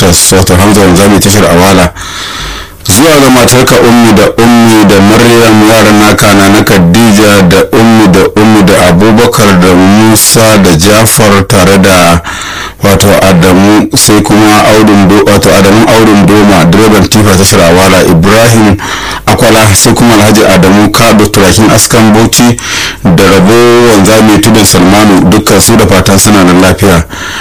motors wato hamza wanzami tashar awala zuwa ga matarka ummi da ummi da maryam yaran naka na na khadija da ummi da ummi da abubakar da musa da jafar tare da wato adamu sai kuma audun do wato adamu audun doma direban tifa ta shirawala ibrahim akwala sai kuma alhaji adamu kado turakin askan bauchi da rabo wanzami tudun salmanu dukkan su da fatan suna da lafiya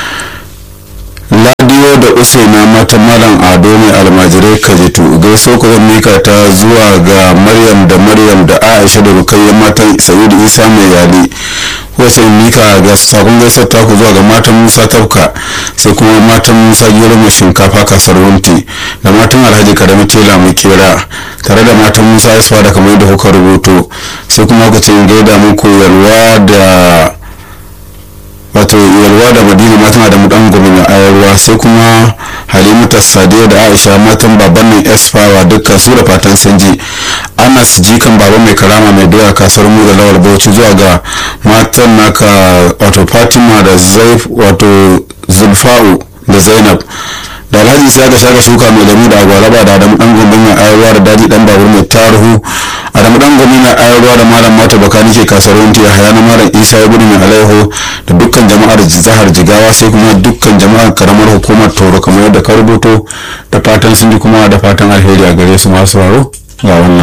ladiyo da usaina mata malam ado mai almajirai kajitu gaiso ku zan mika ta zuwa ga maryam da maryam da aisha da rukayya matan sa'idu isa mai yali wace mika ga sakon gaisar taku zuwa ga matan musa tafka sai kuma matan musa gero mai shinkafa kasar wunti da matan alhaji karami tela mai kera tare da matan musa isfa da kamar da kuka rubuto sai kuma kuka ce gaida muku yalwa da wato yalwa da madina matan da mudan gobe mai ayarwa sai kuma halimatu sadiya da aisha matan baban nan esfawa dukkan su da fatan sanji anas jikan baba mai karama mai doya kasar mu da lawal bauchi zuwa ga matan naka wato fatima da zaif wato zulfa'u da zainab da alhaji sai aka shaka shuka mai lemu da agwalaba da adamu dan gombe mai ayarwa da daji dan babur mai tarihu adamu dan gombe mai ayarwa da malam mata bakani ke kasuwanci a hayana malam isa ya gudu mai alaiho da dukkan jama'ar jihar jigawa sai kuma dukkan jama'ar karamar hukumar toro kamar yadda ka rubuto da fatan sun ji kuma da fatan alheri a gare su masu sauraro ga wannan